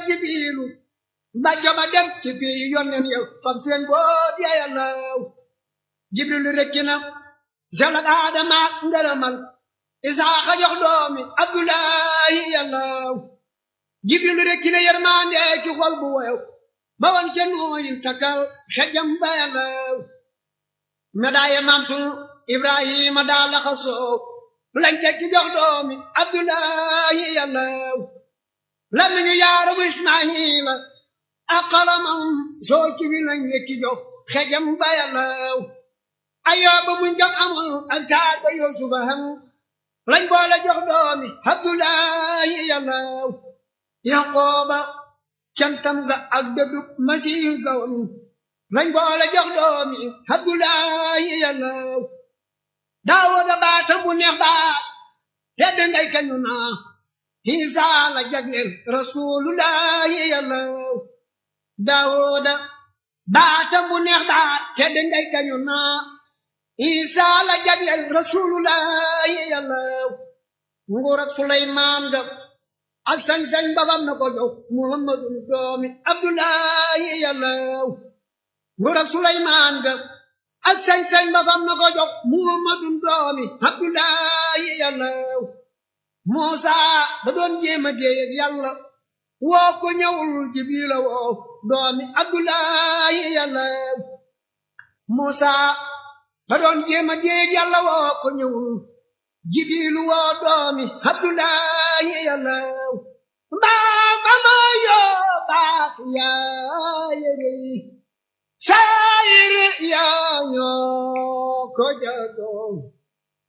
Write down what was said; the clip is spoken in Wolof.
jibiilu ba joba dem ci bii yonnen yow fam seen boot ya yàllaw jibrilu rekki na zelak aadama ngërëmal isaaxa jox doomi abdullahi yàllaw jibrilu rekki na yërmande ci xol bu woyow ba wan ca nooyin takkal xejam ba yàllaw medaaye maam sunu ibrahima daa laxasoo lañ tekki jox doomi abdullahi yàllaw lamiñu yaaramu ismaila ak xalamam soo ci wi lañ nekki jox xejam ba yàllaw ayooba muñ jam amul ak taar ba yusufa ham lañ boole jox doomi abdullahi yàllaw yaqooba cantam ga ak dëddub masiihu gawam lañ boole jox doomi abdullahi yàllaw daawuda baatam bu neex baat tedd ngay kañu naa Isa la jagleel rasulullahi yàllaw daawuda baatam bu neex baat tedd ngay kañu naa Isa la jagleel rasulullahi yàllaw nguur ak Suleymaan ga ak sañ-sañ babam na ko jox Muhammadu doomi Abdullahi yàllaw nguur ak Suleymaan ga ak sañ-sañ babam na ko jox Muhammadu doomi Abdullahi yàllaw Muusa da doon jéema déeyeg yàlla woo ko ñëwul Jibrila woo doomi Abdullahi yàllaw Muusa da doon jéema déeyeg yàlla woo ko ñëwul Jibrilu woo doomi Abdullahi yàllaw mbaa ba ma yoo baax yaa yëre saayir yaa ñoo ko jagoo